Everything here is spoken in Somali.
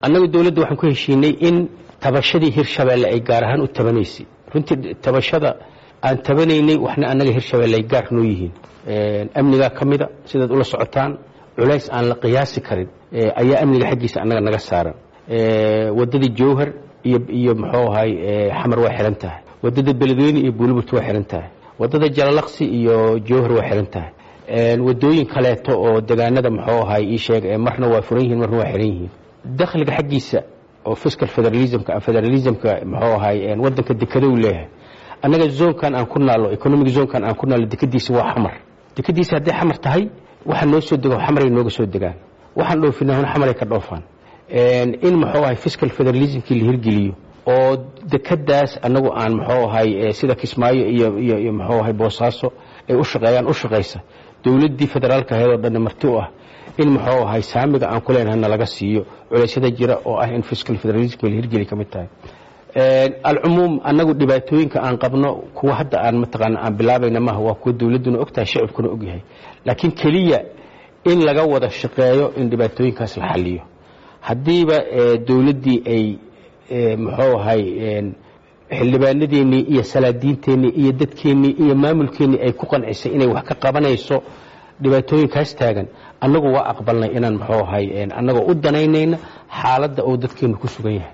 annagu dowladda waxaan ku heshiinay in tabashadii hirshabeelle ay gaar ahaan u tabanaysay runtii tabashada aan tabanaynay waxna annaga hirshabeelle ay gaar noo yihiin amnigaa ka mida sidaad ula socotaan culays aan la qiyaasi karin ayaa amniga xaggiisa annaga naga saaran waddadii jowhar iyo iyo muxuu ahay xamar waa xihan tahay waddada beledweyne iyo buuliburt waa xihan tahay waddada jalalaqsi iyo jowhar waa xihan tahay waddooyin kaleeto oo degaanada muxuu ahay ii sheeg marna waa furan yihiin marna waa xihan yihiin dakhliga xaggiisa oo fiscal federalismka federalismka muxuu ahay waddanka dekedow leeyahay annaga zoonkan aan ku naallo economic zoonkan aan ku naallo dekadiisa waa xamar dekadiisa hadday xamar tahay waxa noo soo dego xamaray nooga soo degaan waxaan dhoofinahuna xamaray ka dhoofaan in muxuu ahay fiscal federalismkii la hirgeliyo oo dekadaas annagu aan muxuu ahay sida kismaayo iyo iyo iyo muxuu ahay boosaaso ay u shaqeeyaan u shaqaysa dowladdii federaalka ahayd oo dhanna marti u ah in muxuu ahay saamiga aan ku leenahay nalaga siiyo culeysyada jira oo ah in fiscal federalismka la hirgeli ka mid tahay alcumuum annagu dhibaatooyinka aan qabno kuwa hadda aan mataqaana aan bilaabayna maaha waa kuwa dowladduna ogtahay shacibkuna ogyahay laakiin keliya in laga wada shaqeeyo in dhibaatooyinkaas la xaliyo haddiiba dowladdii ay muxuu ahay xildhibaanadeennii iyo salaadiinteennii iyo dadkeennii iyo maamulkeennii ay ku qancisay inay wax ka qabanayso dhibaatooyinkaas taagan annagu waa aqbalnay inaan muxuu ahay annagoo u danaynayna xaaladda uu dadkeennu ku sugan yahay